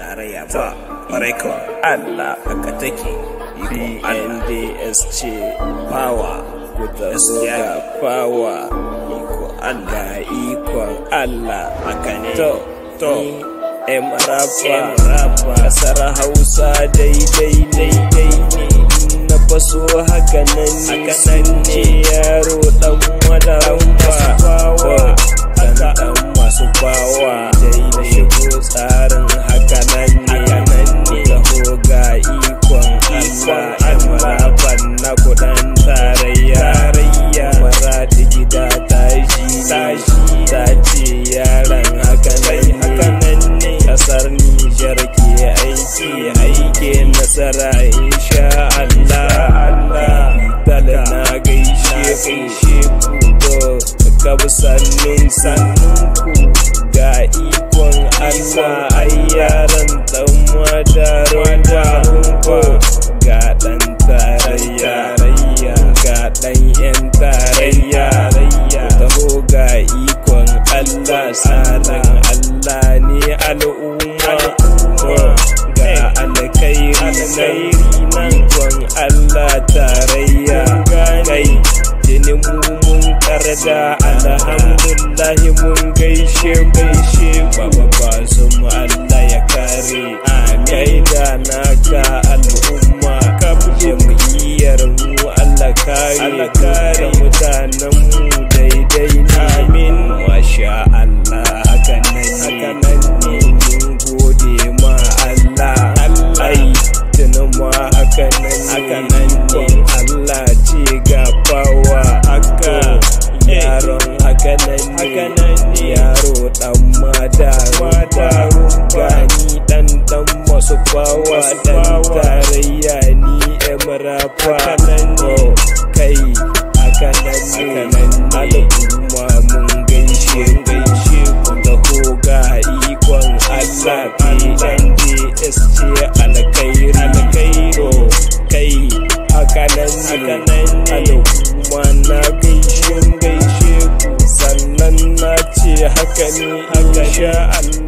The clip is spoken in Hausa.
tarayya ba ƙwarai kawai Allah haka take PNDS ce power ku taho ga power iko Allah ikon Allah haka ne to to em rapa kasar Hausa daidai daidai ne na faso haka nan ne yaro dan wadaran bawa dan dan masu bawa da shigo tsarin haka nan ne taho ga ikon Allah marafan na kudan tarayya maradi gida tashi tashi ta ce yaran haka nan ne kasar Nijar ke aiki aike nasara insha Allah Allah dala na gaishe ku to kabu sannun sannun ku ga ikon Allah ai yaran dan madarin ba ga dan tarayya ga dan yan tarayya taho ga ikon Allah salan Allah ne al'umma ga alkhairi nan ikon Allah tarayya kai jini mu mun karga alhamdulillahi mun gaishe gaishe baba basu mu Allah ya kare kai da naka al'umma ka jam'iyyar mu Allah kare kare mutanen mu daidai amin masha Allah haka nan ne mun gode ma Allah Allah tunan ma haka nan ne Allah ce gafawa haka yaron haka nan ne yaro dan madaru gani dan dan masu bawa dan tarayya ni emrafa kai haka nan ne al'umma mun gaishe gaishe ku taho ga ikon Allah PNDS ce alkhairi alkhairo kai haka nan ne al'umma na gaishe gaishe ku sannan na ce haka ne insha Allah